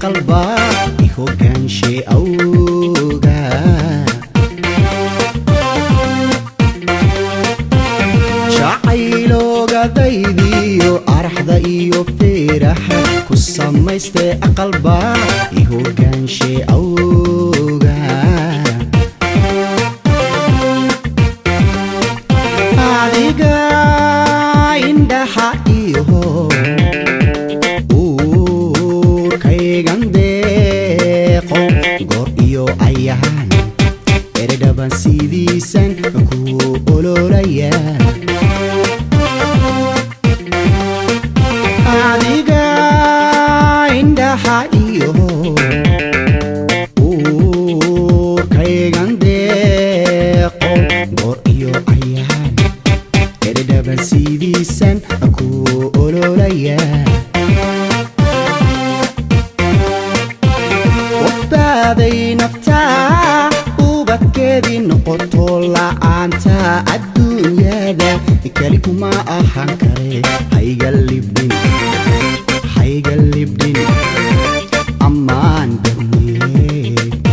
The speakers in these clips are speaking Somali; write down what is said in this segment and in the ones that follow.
aqalba i hogaanshe awga jacayloogadaydiyo araxda iyo feeraxa ku samaystay aqalba i hogaanshe awga adiga indhaxa iho uurkaygan deeqo goor iyo ayaan eredhaban sidiisan ku ololaya adiga indhaxa iyo uurkaygan deeqo goor iyo ayaan eredhaban sidiisan ku ololaya wabaaday naftaa ubadkeedii noqoto la'aanta adduunyada keli kuma ahaan kare hayga libdhin hayga libdhin ammaan darnee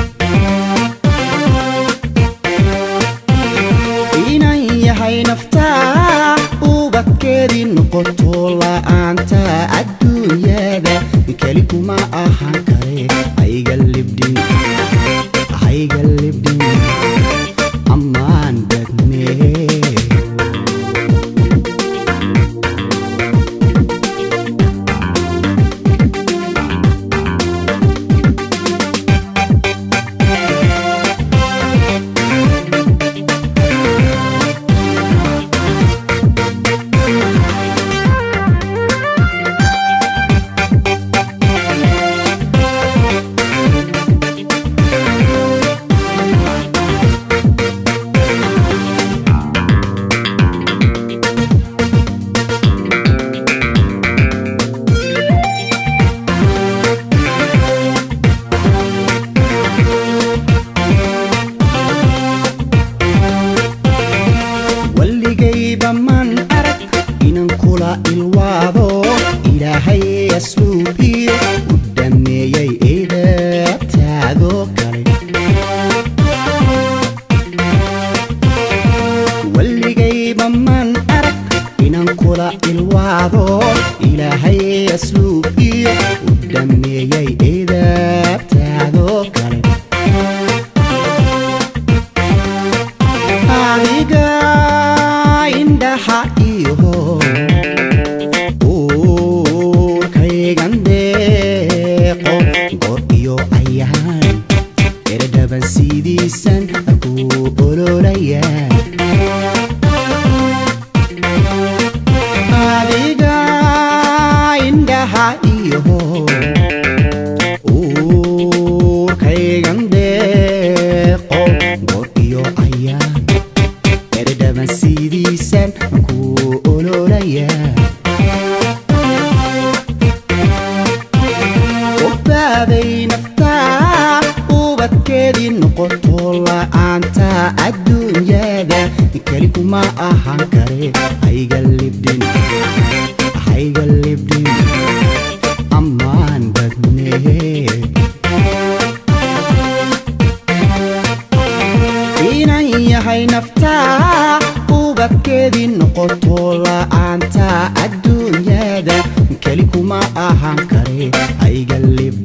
inan yahay naftaa ubadkeedii noqoto la'aanta adduunyada keli kuma ahaan kare hayga libdhin hayga libdhin ammaan dagnee walligayba man arag inan kula ilwaado ilaahay asluubiyo u dhameeyey eedabtaado kale walligayba man arag inan kula ilwaado ilaahay asluubiyo u dhameeyey eedabtaado kale adiga indhaxa iho uurkaygan deeqo goor iyo ayaan eredhaban sidiisan ku ololaya adiga indhaxa iho uurkaygan deeqo goor iyo ayaan eredhaban sidiisan ku ololaya wabaaday naftaa ubadkeedii noqoto la'aanta adduunyada keli kuma ahaan kare hayga libdhin hayga libdhin ammaan badnee inan yahay naftaa ubadkeedii noqoto la'aanta adduunyada keli kuma ahaan kare hayga libdhin